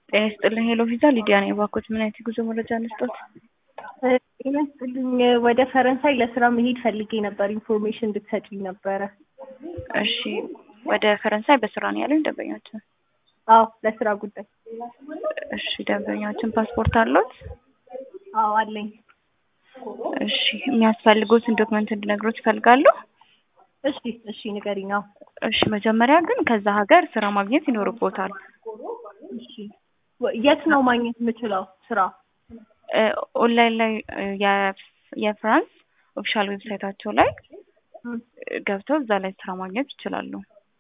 ጤና ይስጥልኝ ሄሎ ቪዛ ሊዲያ ነኝ። እባክዎት ምን አይነት የጉዞ መረጃ እንስጦት? ጤና ይስጥልኝ ወደ ፈረንሳይ ለስራ መሄድ ፈልጌ ነበር። ኢንፎርሜሽን እንድትሰጪኝ ነበረ። እሺ ወደ ፈረንሳይ በስራ ነው ያሉኝ ደንበኛችን? አዎ ለስራ ጉዳይ። እሺ ደንበኛችን ፓስፖርት አለዎት? አዎ አለኝ። እሺ የሚያስፈልጉትን ዶክመንት እንድነግሮት ይፈልጋሉ? እሺ እሺ ንገሪኝ። አዎ እሺ መጀመሪያ ግን ከዛ ሀገር ስራ ማግኘት ይኖርቦታል። እሺ የት ነው ማግኘት የምችለው ስራ? እ ኦንላይን ላይ እ የ- የፍራንስ ኦፊሻል ዌብሳይታቸው ላይ እም፣ ገብተው እዛ ላይ ስራ ማግኘት ይችላሉ።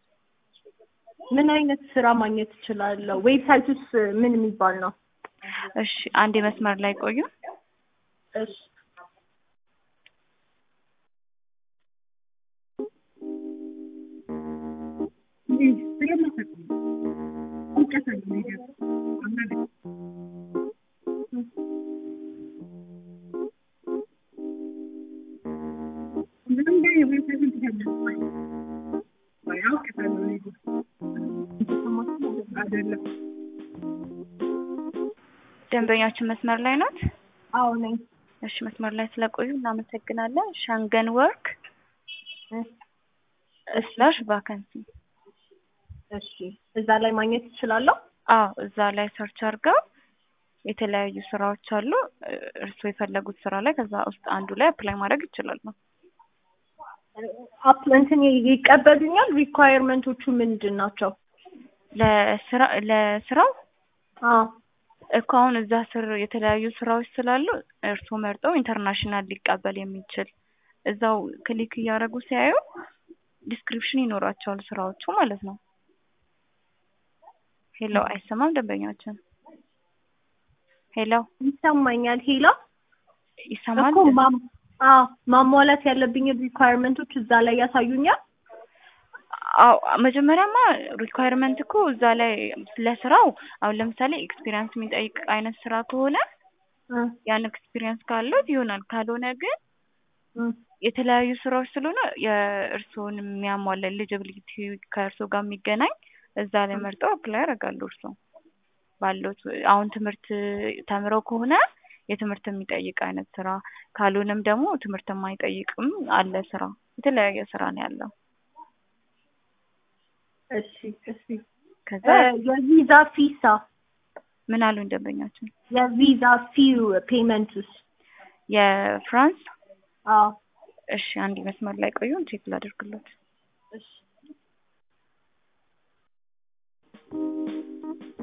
ምን አይነት ስራ ማግኘት እችላለሁ? ዌብሳይቱስ ምን የሚባል ነው? እሺ አንድ መስመር ላይ ቆዩ። እሺ ደንበኛችን መስመር ላይ ናት? አዎ ነኝ። እሺ መስመር ላይ ስለቆዩ እናመሰግናለን። ሻንገን ወርክ እ ስላሽ ቫካንሲ እሺ እዛ ላይ ማግኘት እችላለሁ? አዎ እዛ ላይ ሰርች አድርገው የተለያዩ ስራዎች አሉ። እ እርስዎ የፈለጉት ስራ ላይ ከዛ ውስጥ አንዱ ላይ አፕላይ ማድረግ ይችላሉ። አፕ እንትን ይቀበሉኛል? ሪኳየርመንቶቹ ምንድን ናቸው? ለስራ ለስራው አዎ እኮ አሁን እዛ ስር የተለያዩ ስራዎች ስላሉ እርስዎ መርጠው ኢንተርናሽናል ሊቀበል የሚችል እዛው ክሊክ እያደረጉ ሲያዩ ዲስክሪፕሽን ይኖራቸዋል ስራዎቹ ማለት ነው። ሄሎ አይሰማም ደንበኛችን? ሄሎ ይሰማኛል። ሄላ ይሰማል? እኮ ማም አዎ ማሟላት ያለብኝ ሪኳየርመንቶች እዛ ላይ ያሳዩኛል? አዎ መጀመሪያማ ሪኳየርመንት እኮ እዛ ላይ ለስራው አሁን ለምሳሌ ኤክስፒሪየንስ የሚጠይቅ አይነት ስራ ከሆነ እ ያን ኤክስፒሪየንስ ካለዎት ይሆናል። ካልሆነ ግን እ የተለያዩ ስራዎች ስለሆነ የእርስዎን የሚያሟላ ኤሊጂቢሊቲ ከእርስዎ ጋር የሚገናኝ እዛ ላይ መርጠው አፕላይ ያደርጋሉ። እርስዎ ባለዎት አሁን ትምህርት ተምረው ከሆነ የትምህርት የሚጠይቅ አይነት ስራ ካልሆነም ደግሞ ትምህርት የማይጠይቅም አለ ስራ። የተለያየ ስራ ነው ያለው። እሺ እሺ ከዛ እ የቪዛ ፊሳ ምን አሉኝ ደንበኛችን? የቪዛ ፊው ፔመንትስ? የፍራንስ አዎ እሺ አንድ መስመር ላይ ቆዩን ቼክ ላደርግሎት። እሺ